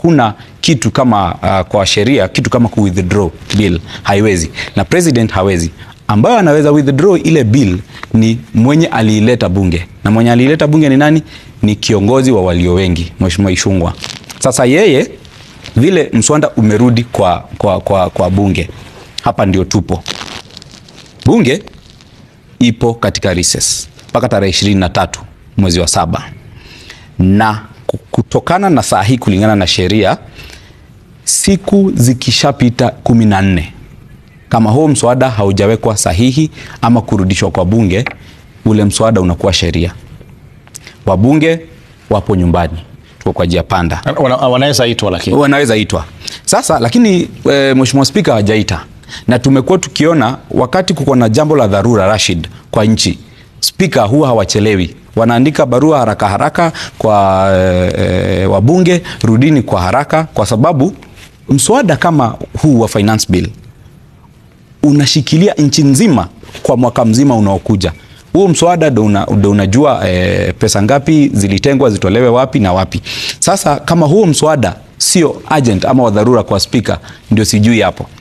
hakuna kitu kama uh, kwa sheria kitu kama ku withdraw bill haiwezi, na president hawezi. Ambayo anaweza withdraw ile bill ni mwenye aliileta bunge, na mwenye aliileta bunge ni nani? Ni kiongozi wa walio wengi, Mheshimiwa Ishungwa. Sasa yeye vile mswada umerudi kwa, kwa, kwa, kwa bunge, hapa ndio tupo bunge ipo katika recess mpaka tarehe ishirini na tatu mwezi wa saba na kutokana na saa hii kulingana na sheria siku zikishapita kumi na nne kama huo mswada haujawekwa sahihi ama kurudishwa kwa bunge, ule mswada unakuwa sheria. Wabunge wapo nyumbani, tuko kwa njia panda, Wana- wanaweza itwa lakini wanaweza itwa sasa, lakini e, Mheshimiwa Spika hajaita, na tumekuwa tukiona wakati kuko na jambo la dharura Rashid kwa nchi, spika huwa hawachelewi, wanaandika barua haraka haraka kwa e, e, wabunge, rudini kwa haraka, kwa sababu mswada kama huu wa finance bill unashikilia nchi nzima kwa mwaka mzima unaokuja. Huo mswada ndo una, ndo unajua e, pesa ngapi zilitengwa zitolewe wapi na wapi. Sasa kama huo mswada sio urgent ama wa dharura kwa spika, ndio sijui hapo.